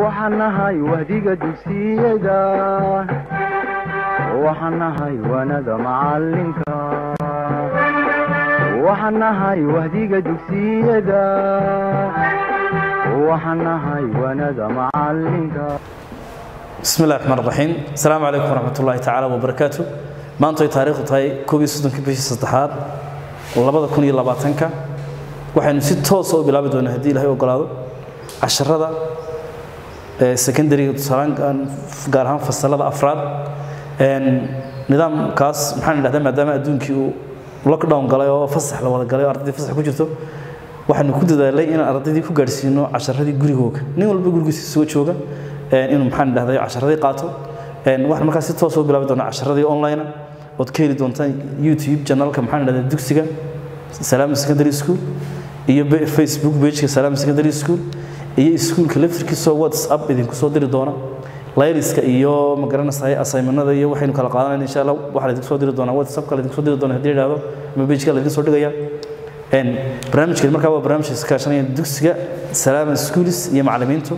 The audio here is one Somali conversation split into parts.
waxaan nahay wahdiga dugsiyada waxaan nahay wanada macalinka waxaan nahay wahdiga dugsiyada waxaan nahay wanada macalinka bismi illahi raxmaan raxiim asalaamu calaykum waraxmat ullaahi tacaala wabarakaatu maanta ay taariikhdu tahay koob iyo soddonkii bishii saddexaad labada kun iyo labaatanka waxaynu si toosa u bilaabi doonaa haddii ilahay ogolaado casharada secondariga tusaalaan gaar ahaan fasalada afraad nidaamkaas maxaan idhahdaa maadaama adduunkii uu lockdown galay oo fasax la wada galay oo ardaydii fasax ku jirto waxaanu ku dadaalay inaan ardaydii ku gaadhsiino casharadii gurigooga nin walba gurigiisa isuga jooga inuu maxaan idhahday casharadii qaato waxaan markaas si toos u bilaabi doonaa casharadii online ood ka heli doontaan youtube janalka maxaan idhahdaa dugsiga salaam secondary school iyo facebook pageka salaam secondary school iyo iskuulka laftirkiisoo whatsapp idinku soo diri doona layriska iyo magaranaysa asaymanada iyo waxaynu kala qaadanayna insha allah waxaa laydinku soo diri doonaa whatsappka laydinku soo diri doona haddii idhahdo ama pageka laydin soo dhigaya barnaamijkeed markaa waa barnaamij iska kaashanaya dugsiga salaama schools iyo macallimiintu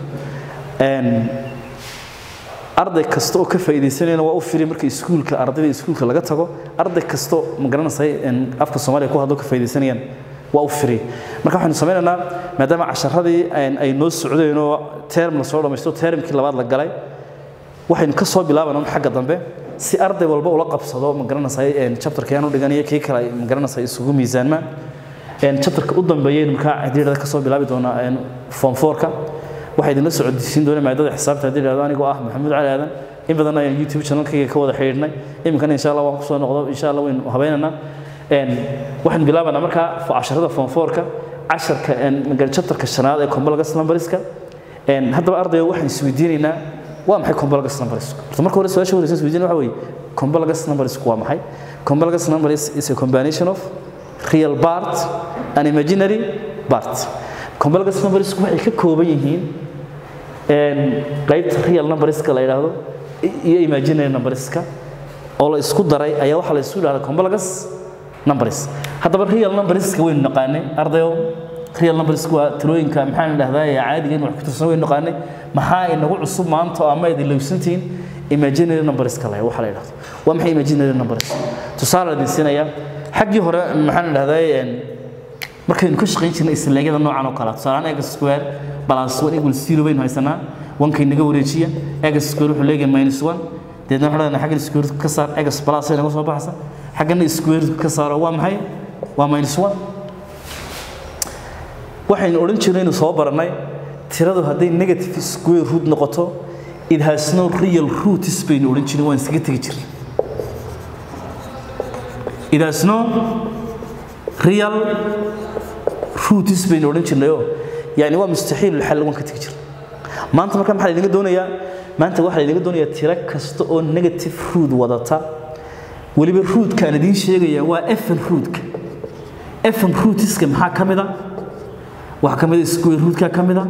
arday kasta oo ka faa'iidaysanayna waa u firi marka iskuulka ardayda iskuulka laga tago arday kasta ma garanaysa afka soomaaliya ku hadlo ka faa'iidaysanayaan waa u firi marka waxaynu samaynaynaa maadaama casharadii ay noo socdeen oo term la soo dhamaysto termkii labaad la galay waxaynu ka soo bilaabanaa xagga dambe si arday walba ula qabsado ma garanaysa chapterka aan u dhiganayo kii kale ma garanaysa isugu miisaanmaan chapterka u dambeeyaynu markaa haddii ka soo bilaabi doonaa form fourka waxaa idinla socodsiin doona maadada xisaabta haddii dhahdo anigoo ah maxamuud cali aadan in badan ayaan youtube channelkayga ka wada xidhiidhnay iminkana insha allah waan kusoo noqdo insha allah waynu habaynaynaa waxaan bilaabanaa markaa casharada form fourka casharka chapterka shanaad ee complex numberska haddaba ardayga waxaan isweydiinaynaa waa maxay complex numbersku horta marka hore su-aasha horeysa isweydiina waxa weeye complex numbersku waa maxay complex numbers is a combination of real part and imaginary part complex numbersku waxay ka kooban yihiin qaybta real numberska la yidhaahdo iyo imaginary numberska oo la isku daray ayaa waxaa la isu yidhahda complex numbers haddaba real numberska waynu naqaanay ardayo real numberska waa tirooyinka maxaan idhahdaa ee caadiga in wax ku tirsan waynu naqaanay maxaa inagu cusub maanta oo ama idin lowsantihiin imaginary numberska la waxaa la yidhahdo waa maxay imaginary numbers tusaale idin siinaya xaggii hore maxaan idhahdaa markaynu ka shaqayn jirnay isleegyada noocan oo kale tusaalehaan egas square plus one equal zero baynu haysanaa wankay naga wareejiya egas square wuxuu leeyahay minus one deedna waxaan leenahay xaggan square ka saar egas plus ay naga soo baxaysa xaggana square ka saaro waa maxay waa minus one waxaynu odhan jirnay inuu soo baranay tiradu hadday negative square root noqoto it has no real roots baynu odhan jirnay waan iskaga tegi jirnay it has no real roots baynu odhan jirnayoo yani waa mustaxiil xal waan ka tegi jirnay maanta marka maxaa laydinga doonayaa maanta waxaa laydinga doonayaa tiro kasta oo negative root wadata weliba rootkaan aan idiin sheegayaa waa fn rootka fn rootska maxaa ka mid a waxaa ka mid a square rootka ka mid a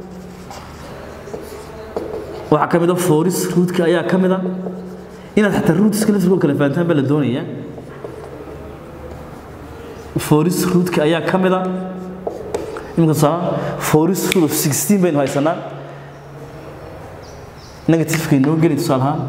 waxaa ka mid a foris rootka ayaa ka mid a inaad xataa rootska laftirkoo kale fahantaan baa la doonayaa foris rootka ayaa ka mid a iminka tusaale foris root of sixteen baynu haysanaa negativekay noo geli tusaale ahaan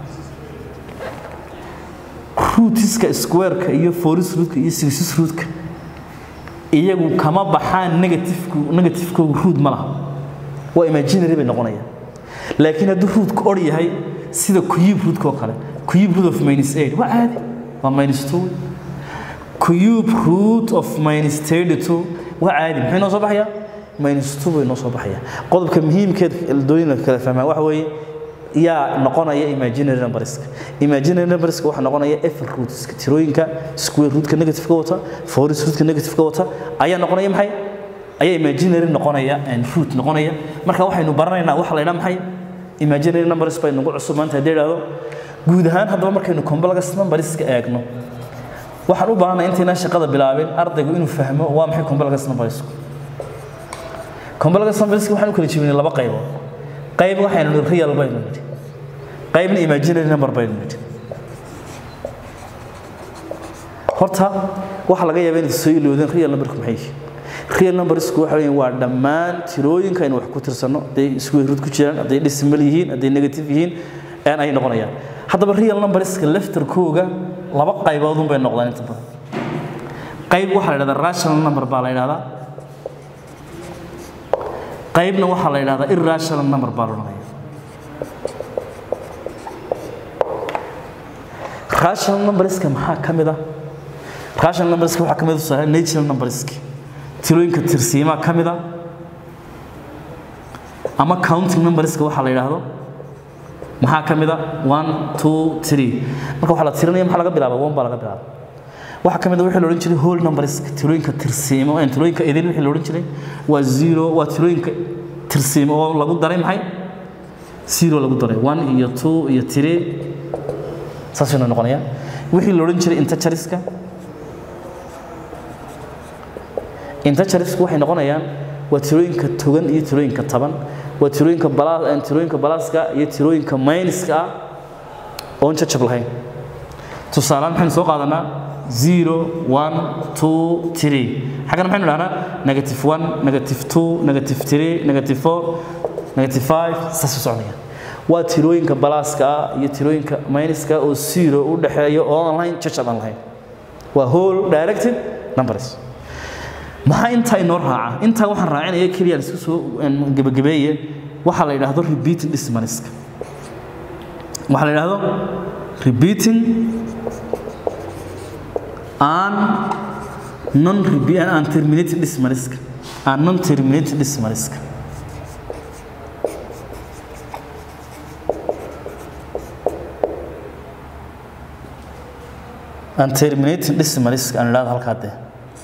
rootska squareka iyo foris rootka iyo sixis rootka iyagu kama baxaan negativku negativekoogu root ma laha waa imaginary bay noqonayaan laakiin hadduu rootku or yahay sida cube rootka oo kale cube root of minus eight waa caadi waa minus two cube root of minus thirty two waa caadi muxuu inoo soo baxayaa minus two bay inoo soo baxayaa qodobka muhiimkeed dooyinka kala fahmaa waxa weeye yaa noqonaya imaginary numberska imaginary numberska waxaa noqonaya f rootska tirooyinka square rootka negative ka wata foris rootka negative ka wata ayaa noqonaya maxay ayaa imaginary noqonaya root noqonaya marka waxaynu baranaynaa waxa la yidhaha maxay imaginary numbers bay nagu cusub maanta haddii idhaahdo guud ahaan haddaba markaynu complex numberska eegno waxaan u baahanay intaynaan shaqada bilaabin ardaygu inuu fahmo waa maxay complex numbersku complex numberska waxaan u kala jebinay laba qaybood qayb waxaynu nidhi real baynu nidhi qaybna imaginary number baynu nidhi horta waxaa laga yaabaa inaad soo iloodeen real numberku maxay yihiin real numbersku waxa weeyaan waa dhammaan tirooyinka aynu wax ku tirsanno hadday square root ku jiraan hadday decimal yihiin hadday negative yihiin een ay noqonayaan haddaba real numberska laftarkooga laba qayboodun bay noqdaan inta badan qayb waxaa la yidhahdaa rational number baa la yidhahdaa qaybna waxaa la yidhahdaa irrational number baa la odhanaya rational numberska maxaa ka mid ah rational numberska waxaa ka mid ah tusaale natural numberska tirooyinka tirsiimaa ka mid ah ama counting numberska waxaa la yidhaahdo maxaa ka mid ah one two three marka waxaa la tirinaya maxaa laga bilaaba one baa laga bilaaba waxaa ka mid ah wixii la odhan jiray whole numberska tirooyinka tirsiimo ee tirooyinka idin wixii la odhan jiray waa zero waa tirooyinka tirsiimo oo lagu daray maxay zero lagu daray one iyo two iyo three saasaynu noqonaya wixii la odhan jiray integeriska integerisku waxay noqonayaan waa tirooyinka togan iyo tirooyinka taban waa tirooyinka bala tirooyinka balaaska iyo tirooyinka minuska ah oon jajab lahayn tusaalehaan maxaynu soo qaadanaa zero one two three xaggana maxaynu dhahnaa negative one negative two negative three negative four negative five saas u soconaya waa tirooyinka balaaska ah iyo tirooyinka minuska oo zero u dhexeeya oo aan lahayn jajab aan lahayn waa whole directed numbers maxaa intaa inoo raaca intaa waxaan raacinaya keliya isku soo gebagabeeye waxaa la yidhaahdo repeating dismaniska waxaa la yidhaahdo repeating and non and terminating dismaniska and non terminating dismaniska and terminating dismaniska aan idhahdo halkaa dee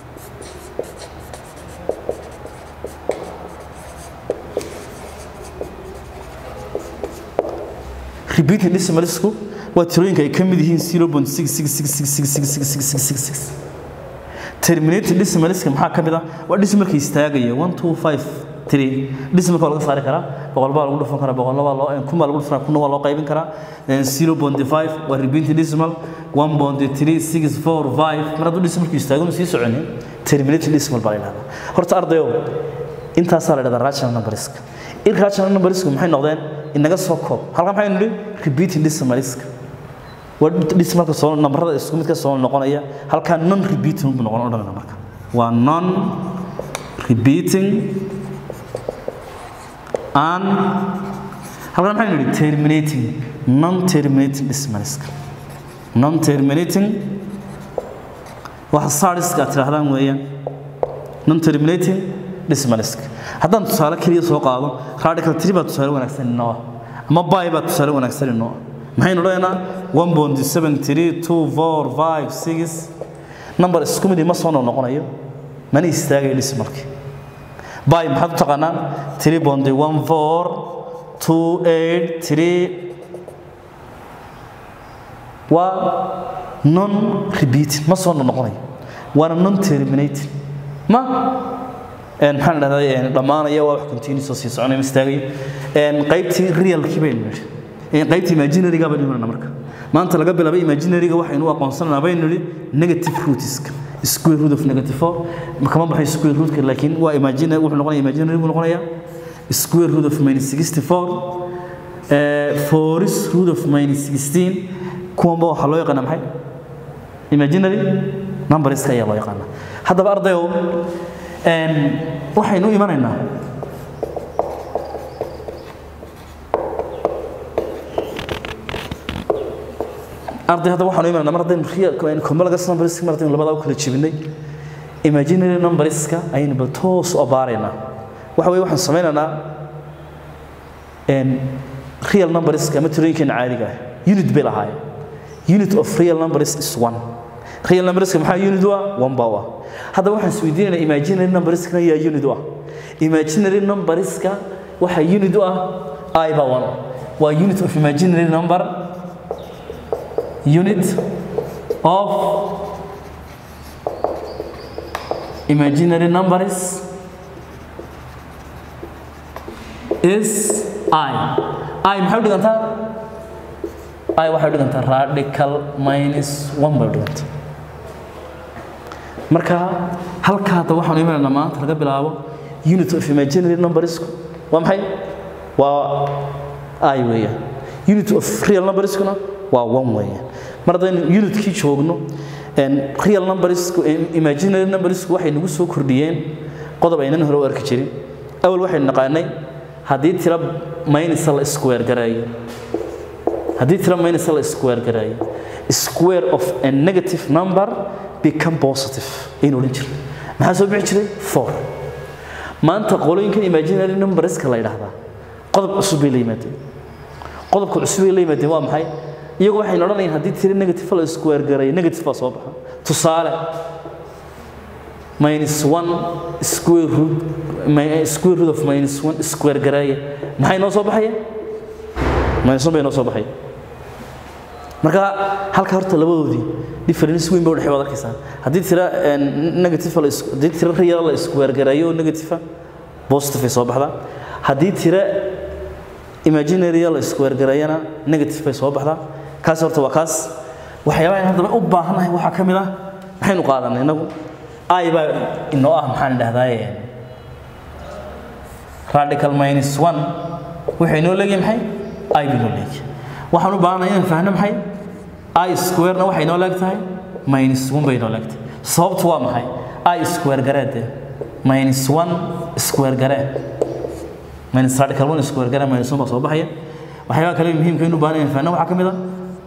repeating decimalsku waa tirooyinka ay ka mid yihiin 0.666666666 terminating decimalska maxaa ka mid ah waa decimalka istaagaya 1253 decimalka waa laga saari karaa boqol baa lagu dhufan karaa boqolna waa loo kun baa lagu dhufan kunna waa loo qaybin karaa 0.5 waa repeating decimal 1.3645 mar hadduu decimalku istaago ma sii soconin terminating decimal baa la yidhahdaa horta ardayo intaasaa la yidhahdaa rational numberska irrational numberska maxay noqdeen inaga soo koob halkan maxaynu nidhi repeating decimalska waa decimalka soo nambarada isku midka soo noqonaya halkaa non repeating buu noqon odhanayna marka waa non repeating and halkan maxaynu nidhi terminating non terminating decimalska non terminating waxa saadiska aad tidhaahdaan weeyaan non terminating decimalska haddaan tusaale keliya soo qaado radical tree baa tusaale wanaagsan inoo ah ama bay baa tusaale wanaagsan inoo ah maxaynu odhanaynaa one point seven three two four five six number isku mid ma soo noqonayo mana istaagayo decimalki bay maxaad u taqaanaan three point one four two eight three waa non repeating ma soo noqonayo waana non terminating ma maxaan dhahday dhammaanaya waa wax continuous oo sii soconaya istaagaya qaybtii realkii baynu nidhi qaybtii imaginaryga baynu imanana marka maanta laga bilaabay imaginaryga waxaynu u aqoonsananaa baynu nidhi negative rootska square root of negative four kama baxay square rootka laakiin waa imaginary wuxuu noqonaya imaginary buu noqonayaa square root of minus sixty four foris root of minus sixteen kuwanba waxaa loo yaqaana maxay imaginary numberska ayaa loo yaqaana haddaba ardayow waxaynu imanaynaa arday hadda waxaanu imanayna mar haddaynu complex numberska mar haddaynu labadaa u kala jebinay imaginary numberska ayaynu bal toos u abaaraynaa waxa weye waxaan samaynaynaa real numberska ama tirooyinkeena caadiga ah unit bay lahaayeen unit of real numbers is one real numberska maxaa unit u ah one baa u ah haddaba waxaan isweydiinaynaa imaginary numberskana yaa unit u ah imaginary numberska waxaa unit u ah i baa one waa unit of imaginary number unit of imaginary numbers is i i maxay u dhigantaa i waxay u dhigantaa radical minus one bay u dhigantaa marka halka hadda waxaan imanaynaa maanta laga bilaabo unit of imaginary numbersku waa maxay waa i weeyaan unit of real numberskuna waa one weeyaan mar haddaynu unitkii joogno real numbersku imaginary numbersku waxay nagu soo kordhiyeen qodob aynan hore u arki jirin awal waxaynu naqaanay haddii tira maynisa la square gareeyo haddii tira maynisa la square gareeyo square of a negative number become positive aynu odhan jirnay maxaa soo bixi jiray four maanta qolooyinkan imaginary numberska la yidhaahdaa qodob cusub bay la yimaadeen qodobka cusub bay la yimaadeen waa maxay iyagu waxaynu odhanayaan haddii tiri negative la square gareeyo negative baa soo baxa tusaale minus one square root square root of minus one square gareeya maxay noo soo baxaya minus one bay noo soo baxaya marka halka horta labadoodii difference weyn bay udhexey baad arkaysaa haddii tira negative la haddii tira real la square gareeyo oo negative positive ay soo baxdaa haddii tira imaginary la square gareeyana negative bay soo baxdaa kaas horta waa kaas waxyaabaha aan haddaba u baahanahay waxaa ka mid ah maxaynu qaadanay inagu i baa inoo ah maxaan idhahdaa radical minus one wuxuu inoo leeyahay maxay i binoo leeyahay waxaan u baahanahay inaan fahno maxay i square-na waxay inoo leeg tahay minus one bay inoo leeg tahay sababtu waa maxay i square gareede minus one square garee minus radical one square garee minus one baa soo baxaya waxyaabaha kale muhiimka inu baahan inaan fahno waxaa ka mid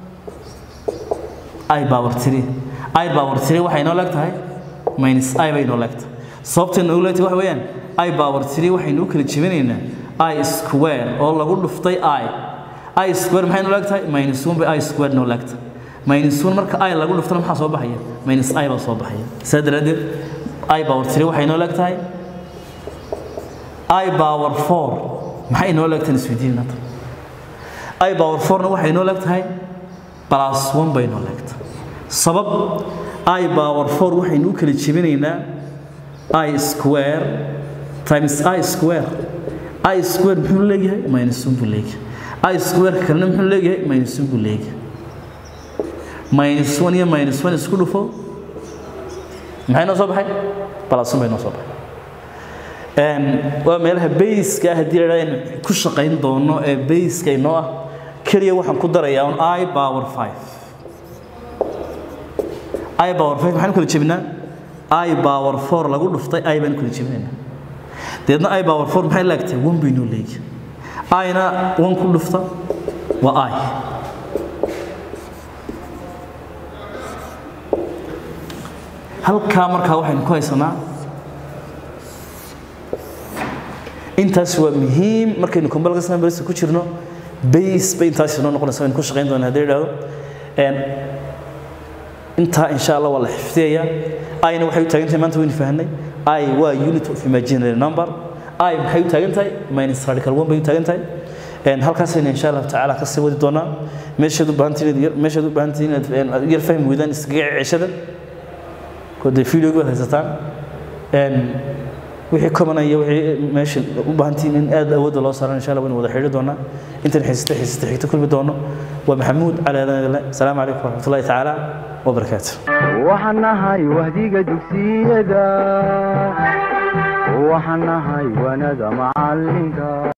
ah i power three i power three waxay inoo leeg tahay minus i bay inoo leeg tahay sababta inoogu leeg tahay waxa weeyaan i power three waxaynu u kala jebinaynaa i square oo lagu dhuftay i i square maxay inoo leeg tahay minus one bay i square inoo leeg tahay minus one marka i lagu dhuftana maxaa soo baxaya minus i baa soo baxaya saa daraaddeed i power three waxay inoo leeg tahay i power four maxay inoo leeg tahay isweydiinata i power fourna waxay inoo leeg tahay plus one bay inoo leeg tahay sabab i power four waxaynu u kala jebinaynaa i square times i square i square muxuu leeyahay minus one buu leeyahay i square kalena muxuu leeyahay minus one buu leeyahay minus one iyo minus one isku dhufo maxay noo soo baxay plus one bay noo soo baxay waa meelaha bayska ah haddii la idhahda ku shaqayn doono ee bayska inoo ah keliya waxaan ku darayaa un i power five i power five maxaan kala jebinaa i power four lagu dhuftay i baan kala jebinaynaa deedna i power four maxay laagtay one bay noo leeyahay ina one ku dhufta waa i halkaa markaa waxaynu ku haysanaa intaas waa muhiim markaynu combalgas numbers ku jirno base bay intaas inoo noqonaysa waynu ku shaqayn doonaa haddii idhaahdo intaa insha allah waa la xifdiyayaa ayna waxay u taagan tahay maanta waynu fahnay i waa unit of imaginary number i maxay u taagan tahay minus radical one bay u taagan tahay halkaasayna insha allahu tacaala ka sii wadi doonaa meeshaad u baahantihiin meeshaad u baahantihiin inaad yar fahmi weydaan iskaga ceshada kodee videogi baad haysataan wixii kobanaya wixii meesha u baahantihiin in aad awoodda loo saaran insha allah waynu wada xidhi doonaa intan xiisata xiisata xigta kulmi doono waa maxamuud cali adanle asalaamu calaykum waraxmatullahi tacaala wabarakaatu waxaan nahay wahdiga dugsiyada waxaan nahay wanada macalinka